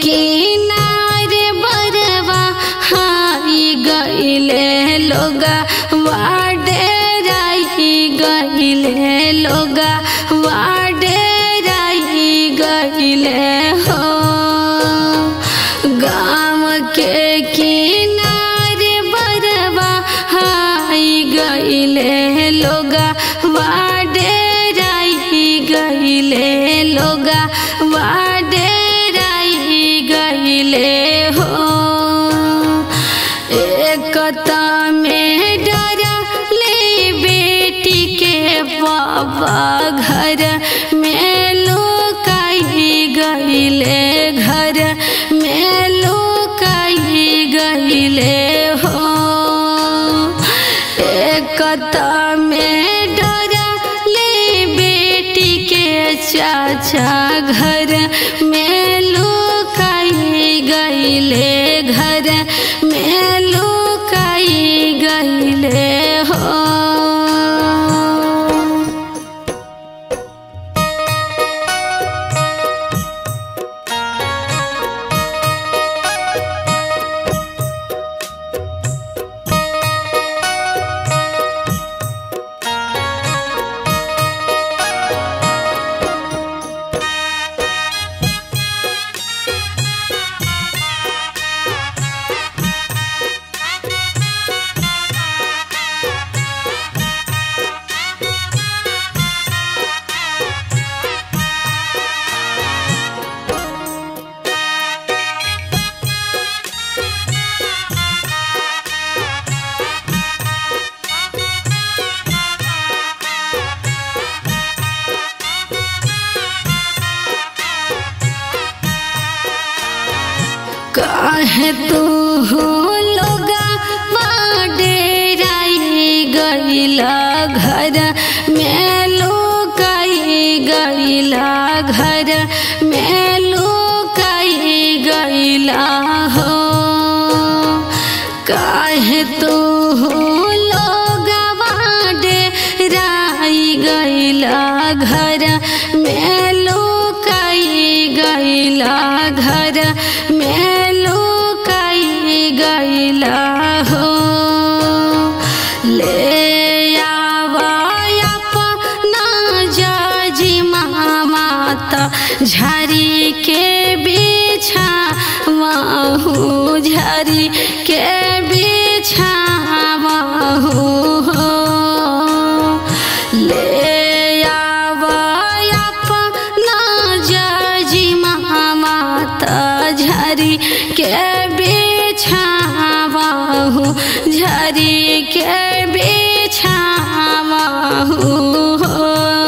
किनारे बरवा हाई गईले लोगा वाडेराई गईले लोगा वाडेराई गईले हो गाँव के किनारे बरवा हाई गईले लोगा वाडेराई गईले लोगा वाडेराई गईले हो एकता में डरा ले बेटी के बाबा घर में लुकाई गईले घर में लुकाई गईले हो एकता में डरा ले बेटी के चाचा घर में लुकाई गईले घर में लुकाई गईले हो काहे तू हो लोगा डेराई गईला घर में लुकाई गईला घर में लुकाई गईला हो काहे तू हो लोगा डेराई गईला घर में लुकाई गईला घर में लुकाई गईला हो ले आवा अपना जाजी माता झरी के बिछा महू झरी के बिछा महू हो ले आवा अपना जाजी माता झरी के बिछावाहू झरी के बिछावाहू हो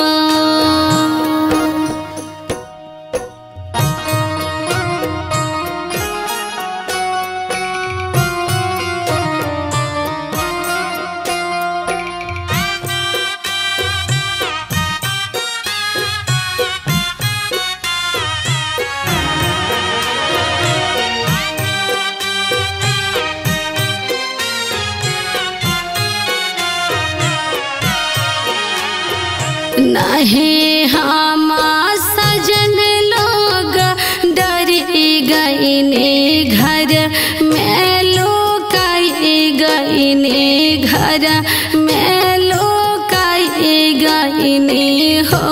नहीं हम सजन लोग डरी गईने घर में लुकाई गईने घर में लुकाई गईने हो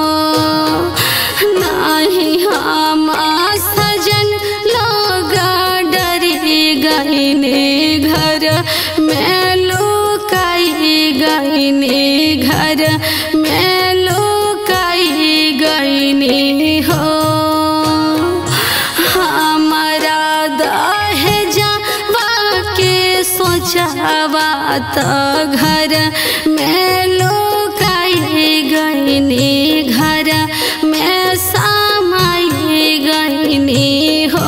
नहीं हम सजन लोग डरी गईने घर में लुकाई गईने घर में लुकाई गईने हो हमारा दहेजा के सोचावा तो घर में लुकाई गईने घर में समाई गईने हो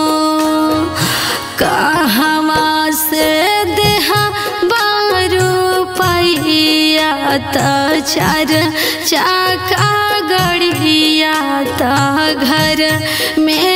कहवा से देहा बारू पैया त चार चाका गड़िया त घर में